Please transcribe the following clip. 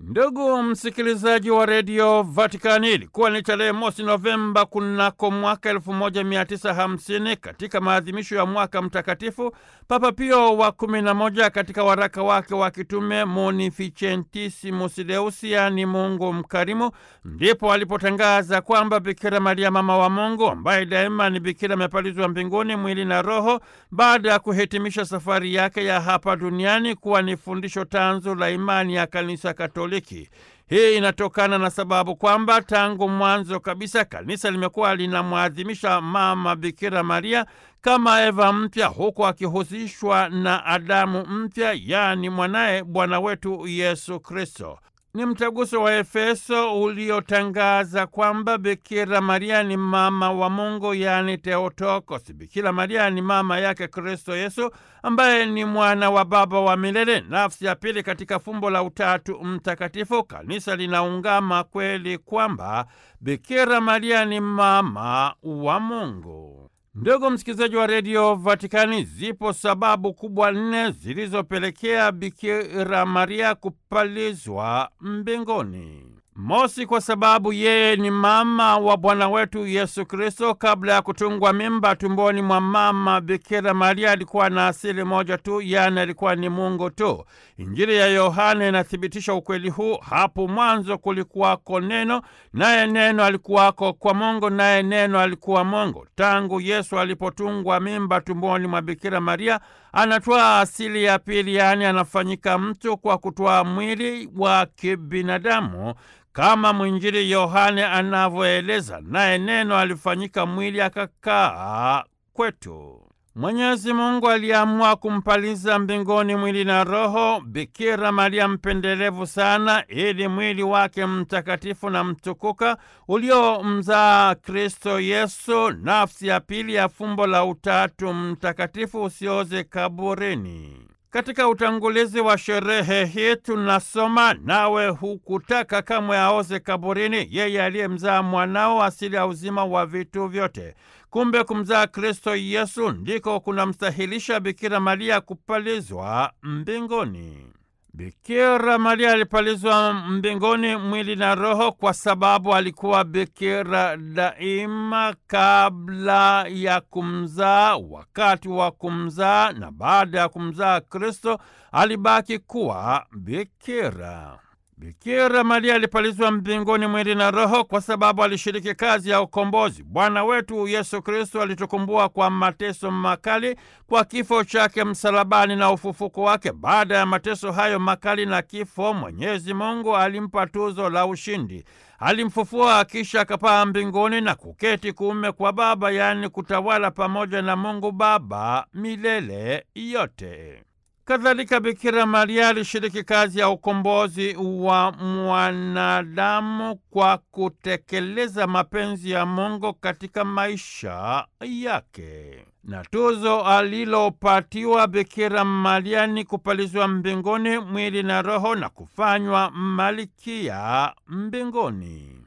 Ndugu msikilizaji wa redio Vatikani, ilikuwa ni tarehe mosi Novemba kunako mwaka 1950 katika maadhimisho ya mwaka mtakatifu, Papa Pio wa 11 katika waraka wake wa kitume Munificentissimus Deus, yaani Mungu mkarimu, ndipo alipotangaza kwamba Bikira Maria mama wa Mungu ambaye daima ni bikira amepalizwa mbinguni mwili na roho, baada ya kuhitimisha safari yake ya hapa duniani, kuwa ni fundisho tanzu la imani ya Kanisa Katoliki. Hii inatokana na sababu kwamba tangu mwanzo kabisa kanisa limekuwa linamwadhimisha mama Bikira Maria kama Eva mpya, huku akihusishwa na Adamu mpya, yaani mwanaye Bwana wetu Yesu Kristo. Ni mtaguso wa Efeso uliotangaza kwamba Bikira Maria ni mama wa Mungu, yaani Theotokos. Bikira Maria ni mama yake Kristo Yesu, ambaye ni mwana wa Baba wa milele, nafsi ya pili katika fumbo la Utatu Mtakatifu. Kanisa linaungama kweli kwamba Bikira Maria ni mama wa Mungu. Ndugu msikilizaji wa redio Vatikani, zipo sababu kubwa nne zilizopelekea Bikira Maria kupalizwa mbinguni. Mosi, kwa sababu yeye ni mama wa Bwana wetu Yesu Kristo. Kabla ya kutungwa mimba tumboni mwa mama Bikira Maria alikuwa na asili moja tu, yaani alikuwa ni Mungu tu. Injili ya Yohana inathibitisha ukweli huu. Hapo mwanzo kulikuwako Neno, naye Neno alikuwako kwa Mungu, naye Neno alikuwa Mungu. Tangu Yesu alipotungwa mimba tumboni mwa Bikira Maria anatwaa asili ya pili, yaani anafanyika mtu kwa kutwaa mwili wa kibinadamu kama mwinjili Yohane anavyoeleza, naye Neno alifanyika mwili akakaa kwetu. Mwenyezi Mungu aliamua kumpaliza mbinguni mwili na roho Bikira Maria mpendelevu sana, ili mwili wake mtakatifu na mtukuka uliomzaa Kristo Yesu, nafsi ya pili ya fumbo la Utatu Mtakatifu, usioze kaburini. Katika utangulizi wa sherehe hii tunasoma, nawe hukutaka kamwe aoze kaburini, yeye aliyemzaa mwanao asili ya uzima wa vitu vyote. Kumbe kumzaa Kristo Yesu ndiko kunamstahilisha Bikira Maria kupalizwa mbinguni. Bikira Maria alipalizwa mbinguni mwili na roho kwa sababu alikuwa bikira daima, kabla ya kumzaa, wakati wa kumzaa na baada ya kumzaa Kristo alibaki kuwa bikira. Bikira Maria alipalizwa mbinguni mwili na roho kwa sababu alishiriki kazi ya ukombozi. Bwana wetu Yesu Kristo alitukumbua kwa mateso makali, kwa kifo chake msalabani na ufufuko wake. Baada ya mateso hayo makali na kifo, Mwenyezi Mungu alimpa tuzo la ushindi. Alimfufua kisha akapaa mbinguni na kuketi kuume kwa Baba, yaani kutawala pamoja na Mungu Baba milele yote. Kadhalika, Bikira Maria alishiriki kazi ya ukombozi wa mwanadamu kwa kutekeleza mapenzi ya Mungu katika maisha yake, na tuzo alilopatiwa Bikira Maria ni kupalizwa mbinguni mwili na roho na kufanywa malkia mbinguni.